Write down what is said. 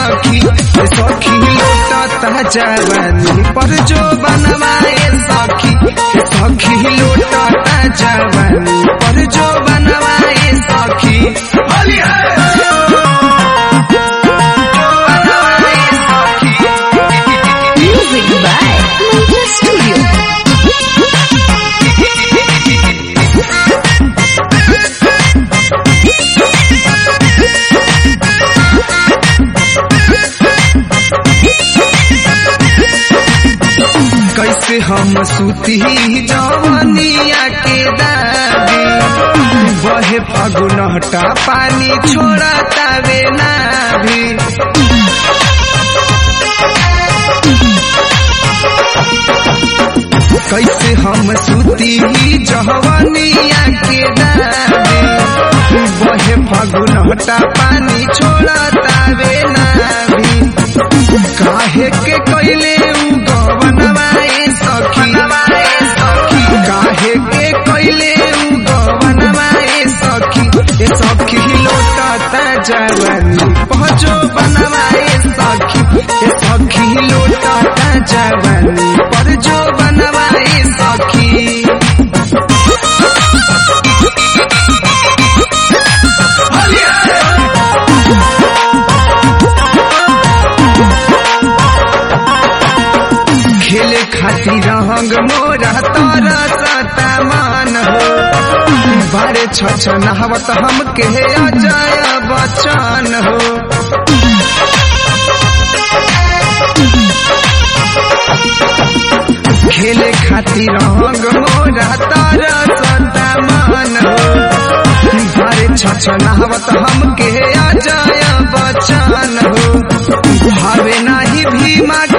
सखी ए सखी लोटता जवानी पर जो बनवाए सखी ए सखी लोटता जवानी पर जो बनवाए सखी होली है जो बनवाए सखी Music by Mantra Studio. कैसे हम सुती जवनिया के दादी बहे फगुनहटा पानी छोड़ा तावे नाभी कैसे हम सुती जवनिया के दादी बहे फगुनहटा पानी छोड़ा तावे नाभी काहे के कैले उ गवनवाए सखी सखी काहे के कैले उ गवनवाए सखी ए सखी लोटता जवानी पहुँचो बनवाए सखी ए सखी लोटता जवानी पर जो बनवाए सखी खेले खातिर रंग मोरा तारा सता मान हो बारे छ नहावत हमके अजय बचन हो खेले खातिर रंग मोरा तारा सता मान हो बारे छ नहावत हमके अजय बचन हो भावे नाही भीमा